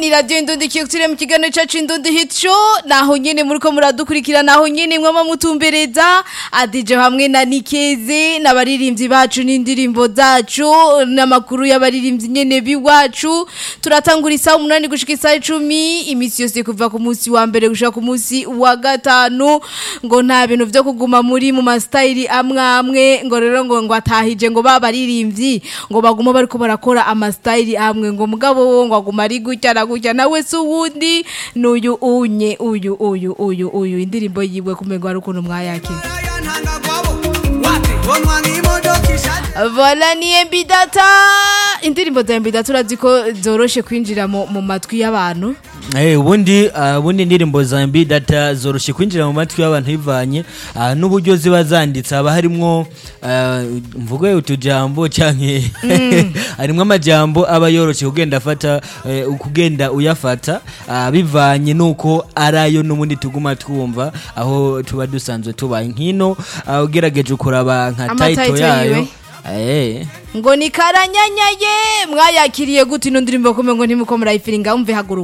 ni radiyo indundikiye turi mu kiganiro cyacu indundi hit show naho nyine muri ko muradukurikira naho nyine mwama mutumbereza adije hamwe na nikeze n'abaririmbyi bacu n'indirimbo zacu n'amakuru y'abaririmbyi nyene biwacu turatangura isaha umunani gushika isaha icumi iminsi yose kuva ku munsi wa mbere gushika ku munsi wa gatanu ngo nta bintu vyo kuguma muri mu masitayili amwe amwe ngo rero ngo ngo atahije ngo babaririmbyi ngo baguma bariko barakora amasitayili amwe ngo mugabo wo ngo aguma ari gutya na gutya nawe se uwundi n'uyu unye uyu uyu uyu uyu indirimbo yiwe kumengo hari ukuntu mwayakira Vola ni embidata indirimbo za embidata urazi ko zoroshe kwinjira mu mu matwi y'abantu Eh ubundi uh, ubundi indirimbo za mbi data zoroshe kwinjira mu matwi y'abantu bivanye uh, n'uburyo ziba zanditse haba harimwo uh, mvuge utujambo canke harimwo amajambo aba yoroshe kugenda afata uh, kugenda uyafata uh, bivanye nuko arayo n'ubundi tuguma twumva aho tuba dusanzwe tubaye nkino uh, ugerageje kuraba nka Ama title title yayo yiwe. eh ngo ni karanyanyaye mwayakiriye gute ino ndirimbo kumengo ntimuko murayifiringa umve haguruka